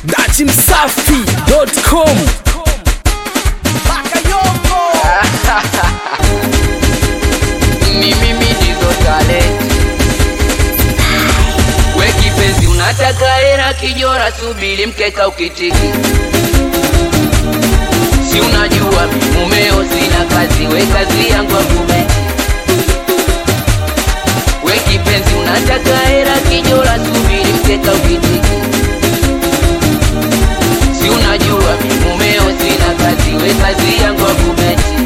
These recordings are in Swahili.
datimsafi.com ni mimi ndizo talent we kipenzi unataka hera kijora subili mkeka ukitiki si unajua mi mumeo sina kazi we kazi yangu akubeti we kipenzi unataka hera kijora subili mkeka ukitiki si unajua mi mumeo sina kazi we kazi yangu akubeti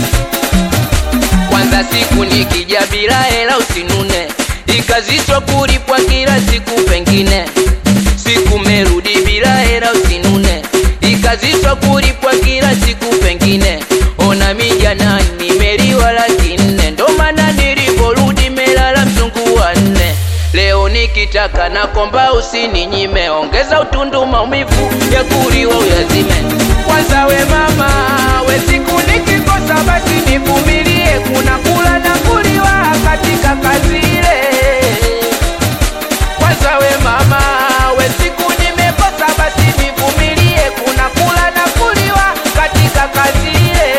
kwanza siku nikija bila hela usinune ikazishwa kulipwa kila siku pengine siku merudi bila hela usinune ikazishwa kulipwa kila siku pengine ona mijana nimeliwa laki nne ndo maana niliporudi melala mzungu wa nne leo nikitaka na komba usininyime ongeza utundu maumivu ya kuliwa uyazime kwanza we mama we siku nikikosa basi nivumilie kuna kula na kuliwa katika kazi ile kwanza we mama we siku nimekosa basi nivumilie kuna kula na kuliwa katika kazi ile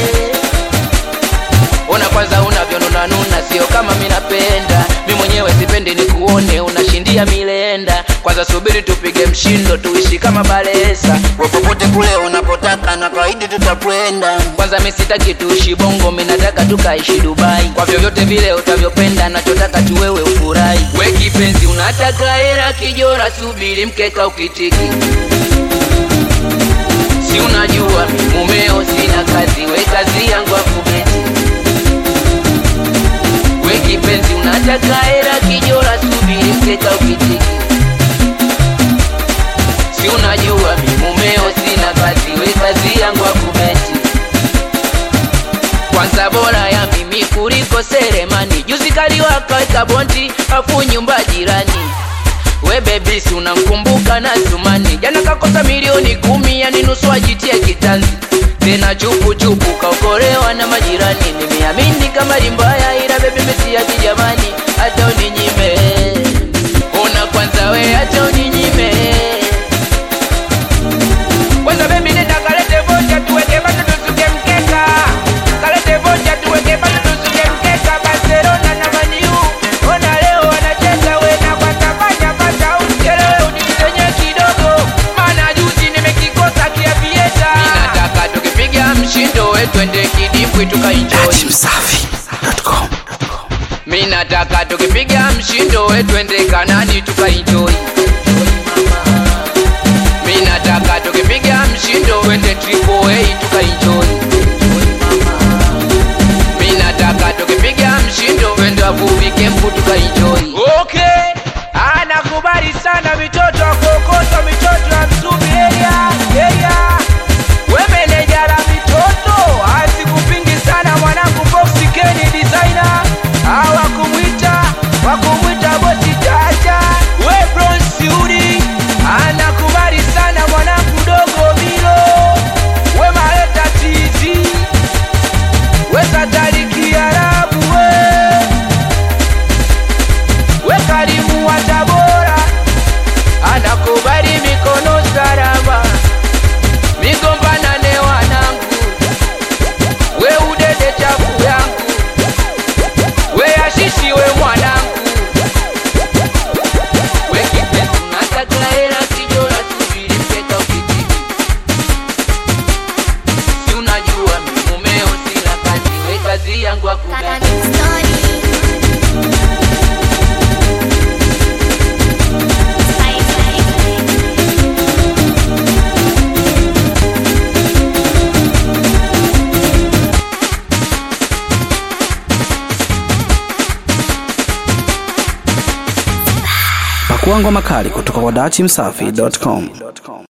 ona kwanza unavyonunanuna sio kama mi napenda mi mwenyewe sipendi ni kuone unashindia milenda kwanza subiri tupige mshindo tuishi kama balesa popote kule unapotaka na kawaidi tutakwenda kwanza mi sitaki tuishi bongo mi nataka tukaishi dubai kwa vyovyote vile utavyopenda nachotaka tu wewe ufurahi we kipenzi unataka hera kijora subiri mkeka ukitiki si unajua mi mumeo sina kazi we kazi yangu akubeti we kipenzi unataka hera kijora subiri mkeka ukitiki si unajua mi mumeo sina kazi we kazi yangu akubeti kwanza bora ya mimi kuliko seremani juzi kaliwakaweka bonti afu nyumba jirani we bebisi unamkumbuka na sumani jana kakosa milioni kumi yani nusu ajitie kitanzi tena chupuchupu kaokolewa na majirani nimeamini kama limbaya ila bebi mesiaji jamani hata uninyime ona kwanza we hata uninyime kwanza bebi nenda kalete vocha tuweke bado tusuke mkeka kalete vocha tuweke bado tusuke mkeka barcelona na maniu ona leo wanacheza wena kwanza fanya pata uchelewe unisenye kidogo maana juzi nimekikosa kiavieta minataka tukipiga mshindo we twende kidibwi tukainjoi datimsafi.com mi nataka tukipiga mshindo we twende kanani tukaenjoy mi nataka tukipiga mshindo twende triple A tukaenjoy mi nataka tukipiga mshindo twende wavuvi kempu tukaenjoy okay anakubali sana mitoto akokota mitoto ya msumi area area we meneja la mitoto asikupingi sana mwanangu boxi keni designer awakumwita wakumwita bosi jaja we bronsiudi anakubali sana mwanangu dogo milo we maleta tizi we satariki arabu we we karimu wa tabora anakubali mikono salama migombanane wanangu we udede chafu yangu we ashishi we mwanangu we kipenzi unataka hela kijora subiri mpeka ukitiki si unajua mi mumeo sina kazi we kazi yangu akubali pakua ngoma kali kutoka kwa datimsafi.com